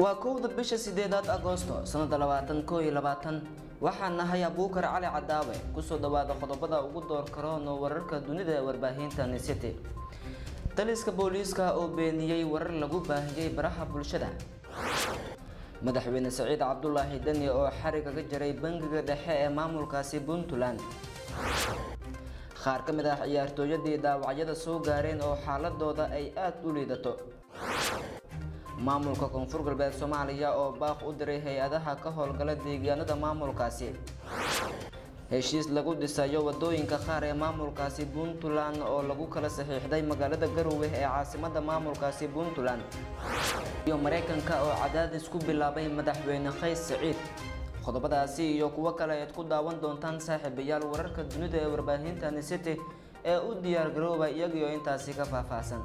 waa kowda bisha sideedaad agoosto sanada labaatan koo iyo labaatan waxaan nahay abuukar cali cadaawe kusoo dhawaada qodobada ugu door karoonoo wararka dunida ee warbaahinta nicity taliska booliiska oo beeniyey warar lagu baahiyey baraha bulshada madaxweyne saciid cabdulaahi deni oo xarig kaga jaray bangiga dhexe ee maamulkaasi puntland qaar ka mid ah ciyaartooyadii dhaawacyada soo gaareen oo xaaladooda ay aada u liidato maamulka koonfur galbeed soomaaliya oo baaq u diray hay-adaha ka howlgala deegaanada maamulkaasi heshiis lagu dhisayo wadooyinka qaar ee maamulkaasi puntland oo lagu kala saxiixday magaalada garowe ee caasimada maamulkaasi puntland iyo mareykanka oo cadaadis ku bilaabay madaxweyne qays saciid qodobadaasi iyo kuwo kale ayaad ku daawan doontaan saaxiibayaal wararka dunida ee warbaahinta nicity ee u diyaar garooba iyagiyo intaasi ka faahfaahsan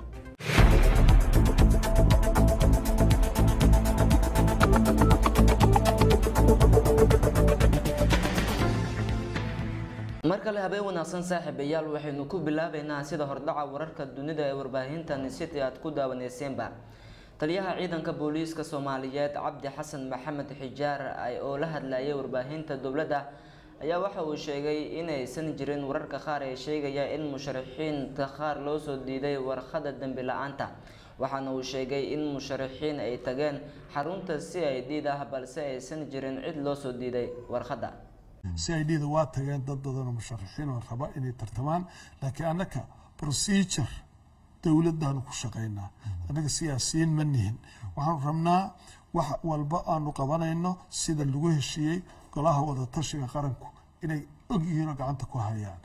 mar kale habeen wanaagsan saaxiibayaal waxaynu ku bilaabeynaa sida hordhaca wararka dunida ee warbaahinta nicity aad ku daawaneyseenba taliyaha ciidanka booliiska soomaaliyeed cabdi xasan maxamed xijaar oo la hadlayay warbaahinta dowladda ayaa waxa uu sheegay inaysan jirin wararka qaar ee sheegaya in musharaxiinta qaar loo soo diiday warqada dembi la-aanta waxaana uu sheegay in musharaxiin ay tageen xarunta c i d da balse aysan jirin cid loo soo diiday warqadda c i d da waa tageen dad badanoo musharaxiin oo raba inay tartamaan laakiin annaka procedure dowladdaanu ku shaqaynaa annaga siyaasiyiin ma nihin waxaanu rabnaa wax walba aanu qabanayno sida lagu heshiiyey golaha wadatashiga qaranku inay og yihiin oo gacanta ku hayaan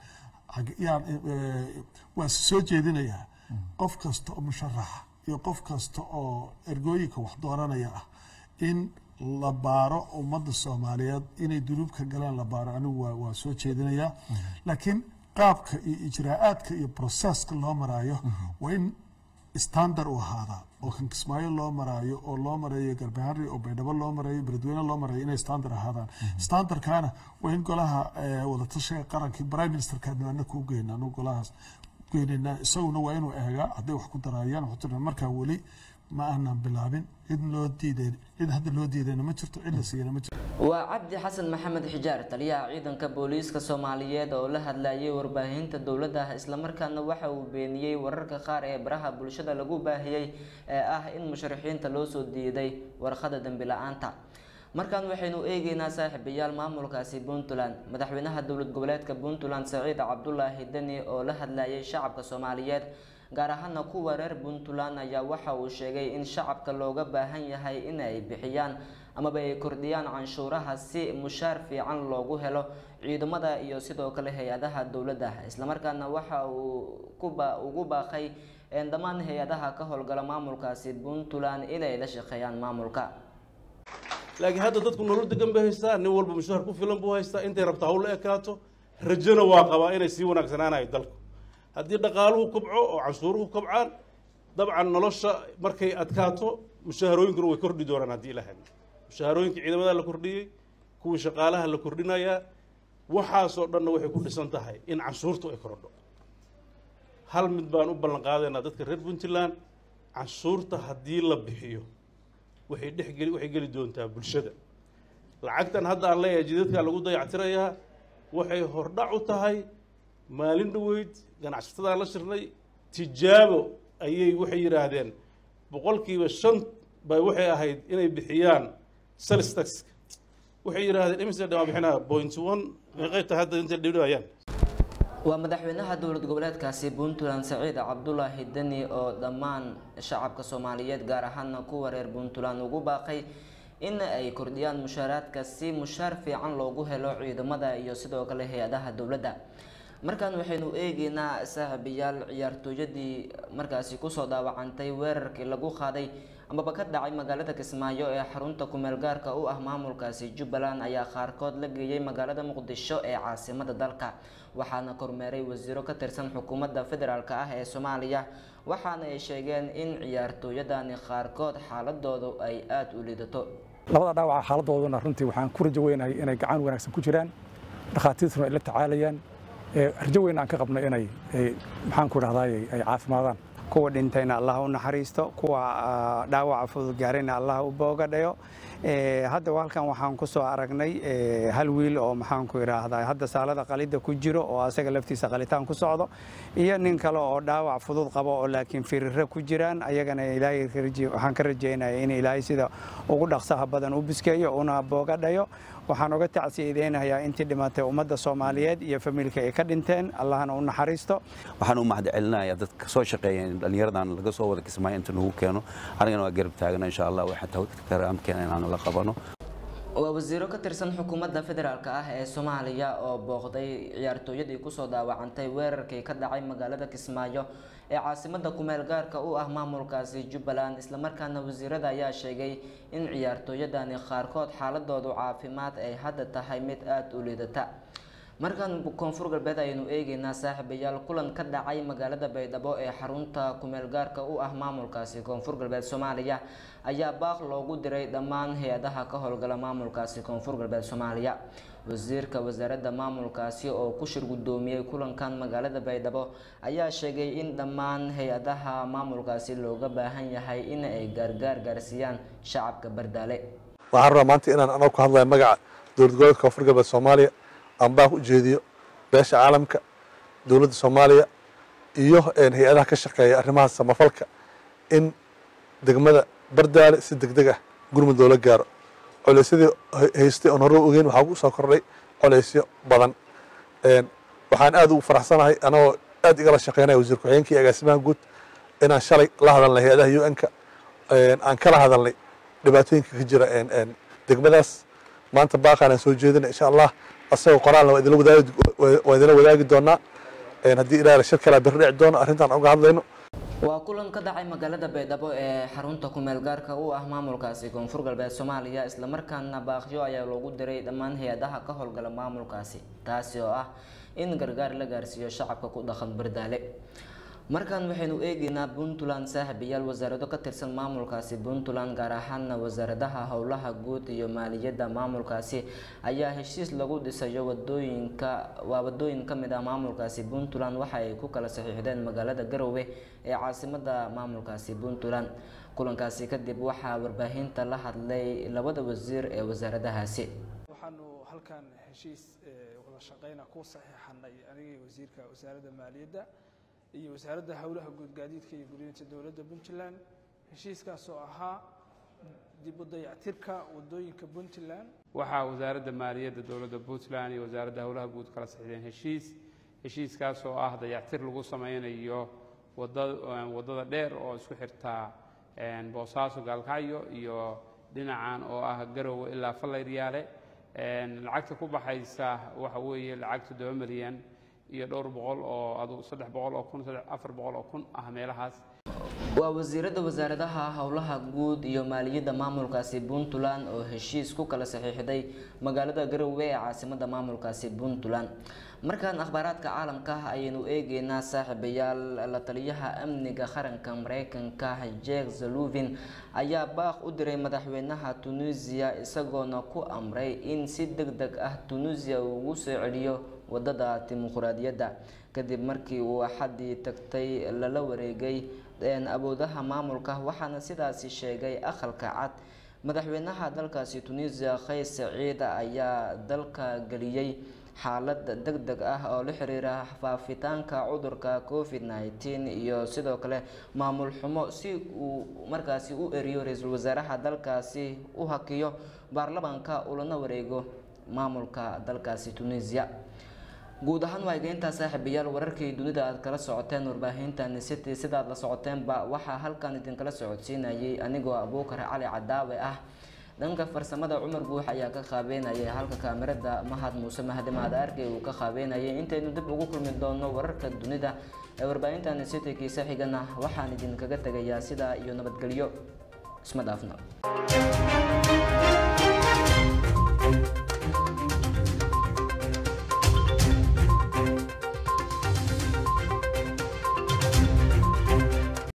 waa si soo jeedinayaa qof kasta oo musharaxa iyo qof kasta oo ergooyinka wax dooranaya ah in la baaro ummadda soomaaliyeed inay dunuubka galaan la baaro anigu waa soo jeedinayaa laakiin qaabka iyo ijraa-aadka iyo processka loo maraayo waa in standard u ahaadaa oo kan kismaayo loo maraayo oo loo marayo garbaharri oo baydhabo loo marayo beledweyne loo marayo inay standard ahaadaan standardkana waa in golaha wadatashiga qarankii prime ministerkaadna anaka u geyna anu golahaas geynayna isaguna waa inuu eegaa hadday wax ku daraayaan wuxuu markaa weli ma aanan bilaabin cid loo diidayn cid hadda loo diidayna ma jirto cid la siiyana ma jirto waa cabdi xasan maxamed xijaar taliyaha ciidanka booliiska soomaaliyeed oo la hadlayay warbaahinta dowladda islamarkaana waxa uu beeniyey wararka qaar ee baraha bulshada lagu baahiyey ee ah in musharaxiinta loo soo diiday warqada dembi la-aanta markaan waxaynu eegeynaa saaxiibayaal maamulkaasi puntland madaxweynaha dowlad goboleedka puntland saciid cabdulaahi deni oo la hadlayay shacabka soomaaliyeed gaar ahaana kuwa reer puntland ayaa waxa uu sheegay in shacabka looga baahan yahay in ay bixiyaan amaba ay kordhiyaan canshuuraha si mushaar fiican loogu helo ciidamada iyo sidoo kale hay-adaha dowladda islamarkaana waxa uu ugu baaqay dhammaan hay-adaha ka howlgala maamulkaasi puntland inay la shaqeeyaan maamulka laakiin hadda dadku nolol degan bay haystaa nin walba mushaar ku filan buu haystaa intay rabta hawla ekaato rajona waa qabaa inay sii wanaagsanaanayo dalku haddii dhaqaaluhu kobco oo canshuuruhu kobcaan dabcan nolosha markay adkaato mushaharooyinkuna way kordhi doonaan haddii ilaha mushaharooyinka ciidamada la kordhiyey kuwii shaqaalaha la kordhinayaa waxaasoo dhanna waxay ku dhisan tahay in canshuurtu ay korodho hal mid baan u ballan qaadaynaa dadka reer puntland canshuurta haddii la bixiyo waxay dhexgeli waxay geli doontaa bulshada lacagtan hadda aan leeyahay jidadkaa lagu dayactirayaa waxay hordhac u tahay maalin dhaweyd ganacsatadaan la shirnay tijaabo ayay waxay yidhaahdeen boqolkiiba shan bay waxay ahayd inay bixiyaan salistax waxay yidhaahdeen imise dhamaa bixinaa point one meeqayta hadda intay dhibdhibayaan waa madaxweynaha dowlad goboleedkaasi puntland saciid cabdulaahi deni oo dhammaan shacabka soomaaliyeed gaar ahaana kuwa reer puntland ugu baaqay in ay kordhiyaan mushaaraadka si mushaar fiican loogu helo ciidamada iyo sidoo kale hay-adaha dowladda markaan waxaynu eegeynaa saaxiibayaal ciyaartooyadii markaasi kusoo dhaawacantay weerarkii lagu qaaday amaba ka dhacay magaalada kismaayo ee xarunta kumeel gaarka u ah maamulkaasi jubbaland ayaa qaarkood la geeyey magaalada muqdisho ee caasimada dalka waxaana kormeeray wasiiro ka tirsan xukuumadda federaalk ah ee soomaaliya waxaana ay sheegeen in ciyaartooyadani qaarkood xaaladoodu ay aada u liidato labada dhaawaca xaaladooduna runtii waxaan ku rajo weynahay inay gacan wanaagsan ku jiraan dhakhaatiirtuna ay la tacaalayaan rajo weyn aan ka qabno inay maxaan ku dhahdaay ay caafimaadaan kuwa dhintayna allah u naxariisto kuwa dhaawaca fudud gaarayna allah u boogadhayo hadda halkan waxaan ku soo aragnay hal wiil oo maxaanku idhaahdaa hadda saalada qalida ku jiro oo asaga laftiisa qalitaan ku socdo iyo nin kale oo dhaawac fudud qabo oo laakiin firiro ku jiraan ayagana ilaahay waxaan ka rajeynaya in ilaahay sida ugu dhaqsaha badan u biskeeyo una boogadhayo waxaan uga tacsiyadeynayaa intii dhimatay ummadda soomaaliyeed iyo familka ay ka dhinteen allahna u naxariisto waxaan u mahad celinayaa dadka soo shaqeeya dhallinyaradan laga soo wada kismaayo inta nagu keeno anigana waa garab taagana insha allah waxaa karaamkeena inaan la qabano waa wasiiro ka tirsan xukuumadda federaalk ah ee soomaaliya oo booqday ciyaartooyadii kusoo daawacantay weerarkii ka dhacay magaalada kismaayo ee caasimada kumeel gaarka u ah maamulkaasi jubbaland islamarkaana wasiirada ayaa sheegay in ciyaartooyadani qaarkood xaaladoodu caafimaad ay hadda tahay mid aada u liidata markaan koonfur galbeed ayaynu eegeynaa saaxiibayaal kulan ka dhacay magaalada baydhabo ee xarunta kumeel gaarka u ah maamulkaasi koonfur galbeed soomaaliya ayaa baaq loogu diray dhammaan hay-adaha ka howlgala maamulkaasi koonfur galbeed soomaaliya wasiirka wasaaradda maamulkaasi oo ku shir guddoomiyey kulankan magaalada baydhabo ayaa sheegay in dhammaan hay-adaha maamulkaasi looga baahan yahay in ay gaargaar gaarsiiyaan shacabka bardaale waxaan rabaa maanta inaan anoo ku hadlaya magaca dowlad goboleedka koonfur galbeed soomaaliya aan baaq u jeediyo beesha caalamka dowladda soomaaliya iyo hay-adaha ka shaqeeya arrimaha samafalka in degmada bardaale si deg deg ah gurmud loola gaaro coleysyadii haystay oon hore ogeyn waxaa ku soo kordhay coleysyo badan waxaan aad ugu faraxsanahay anagoo aad igala shaqeynaya wasiir ku-xigeenka iyo agaasimaha guud inaan shalay la hadalnay hay-adaha u n-ka aan kala hadalnay dhibaatooyinka ka jira degmadaas maanta baaqaan aan soo jeedina insha allah asagoo qoraalna waa idinla wadaagi doonaa haddii ilaah shir kalaa beri dhici doono arrintaan uga hadlayno waa kulan ka dhacay magaalada baydhabo ee xarunta kumeel gaarka u ah maamulkaasi koonfur galbeed soomaaliya islamarkaana baaqyo ayaa loogu diray dhammaan hay-adaha ka howlgala maamulkaasi taasi oo ah in gargaar la gaarsiiyo shacabka ku dhaqan bardaale markan waxaynu eegeynaa puntland saaxiibayaal wasaarado ka tirsan maamulkaasi puntland gaar ahaana wasaaradaha howlaha guud iyo maaliyadda maamulkaasi ayaa heshiis lagu dhisayo wadooyinka waa wadooyin kamid ah maamulkaasi puntland waxa ay ku kala saxiixdeen magaalada garowe ee caasimada maamulkaasi puntland kulankaasi kadib waxaa warbaahinta la hadlay labada wasiir ee wasaaradahaasi waxaanu halkan heshiis wada shaqeyna ku saxiixanay anigii wasiirka wasaaradda maaliyadda iyo wasaaradda howlaha guud gaadiidka iyo guriyinta dowladda puntland heshiiskaas oo ahaa dib u dayactirka wadooyinka puntland waxaa wasaaradda maaliyadda dowladda puntland iyo wasaaradda howlaha guud kala saxiixdeen heshiis heshiiskaas oo ah dayactir lagu sameynayo wada waddada dheer oo isku xirtaa boosaaso gaalkacyo iyo dhinacan oo ah garowe ilaa fallayryaale lacagta ku baxaysa waxa weeye lacag toddoba milyan iyo dhowr boqol oo adu saddex boqol oo kun afar boqol oo kun ah meelahaas waa wasiirada wasaaradaha howlaha guud iyo maaliyadda maamulkaasi puntland oo heshiis ku kala saxiixday magaalada garowe ee caasimada maamulkaasi puntland markaan akhbaaraadka caalamka ah ayaynu eegeynaa saaxiibayaal la taliyaha amniga qaranka mareykanka jek zaluvin ayaa baaq u diray madaxweynaha tunisia isagoona ku amray in si deg deg ah tunisia ugu soo celiyo wadada dimuquraadiyadda kadib markii uu axadii tagtay lala wareegay awoodaha maamulka waxaana sidaasi sheegay aqalka cad madaxweynaha dalkaasi tunisia kays saciid ayaa dalka geliyey xaalad deg deg ah oo la xiriira faafitaanka cudurka covid nneteen iyo sidoo kale maamul xumo si uu markaasi u eriyo ra-iisul wasaaraha dalkaasi u hakiyo baarlamaanka ulana wareego maamulka dalkaasi tunisia guud ahaan waa egeyntaa saaxiibayaal wararkii dunida aad kala socoteen warbaahintan city sidaad la socoteenba waxaa halkan idinkala socodsiinayay anigoo abuukar cali cadaawe ah dhanka farsamada cumar guux ayaa ka qaabeynayay halka kaamirada mahad muuse mahdi mahad arkey uu ka qaabeynayay intaynu dib ugu kulmi doono wararka dunida ee warbaahintan city kiisa xigana waxaan idinkaga tegayaa sidaa iyo nabadgelyo isma dhaafna